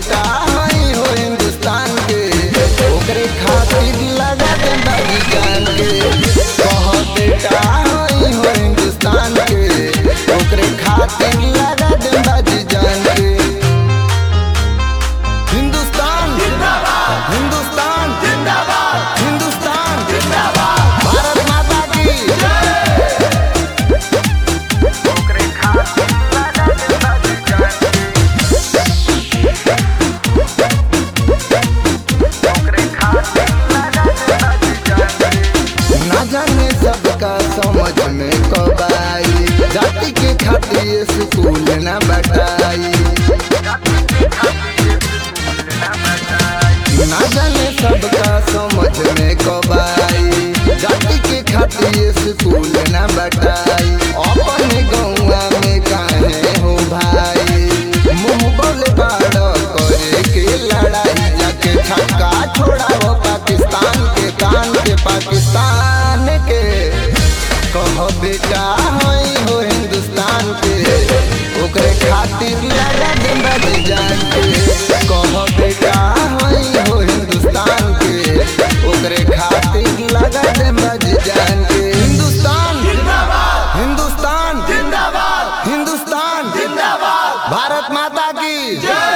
बेटा हई हो हिंदुस्तान के ओकरे खातिर लगा दे बाजी जान के कह बेटा हई हो हिंदुस्तान के ओकरे खातिर लगा दे बाजी जान के हिंदुस्तान जिंदाबाद हिंदुस्तान जिंदाबाद हिंदुस्तान जिंदाबाद भारत माता की ओकरे खातिर लगा दे बाजी जान के ना जाने सबका समझ में कब आई जाति के खातिर स्कूल न बटाई ना जाने सबका समझ में कब आई जाति के खातिर स्कूल न बटाई अपने गौवा में काहे हो भाई मुंह बोले बाड़ करे के लड़ाई जाके छक्का छोड़ाओ पाकिस्तान के कान के पाकिस्तान के कहो बेटा हई हो हिंदुस्तान के ओकरे खातिर लगा दे बज जान के कहो बेटा हई हो हिंदुस्तान के ओकरे खातिर लगा दे बज जान के हिंदुस्तान जिंदाबाद हिंदुस्तान जिंदाबाद हिंदुस्तान जिंदाबाद भारत माता की जय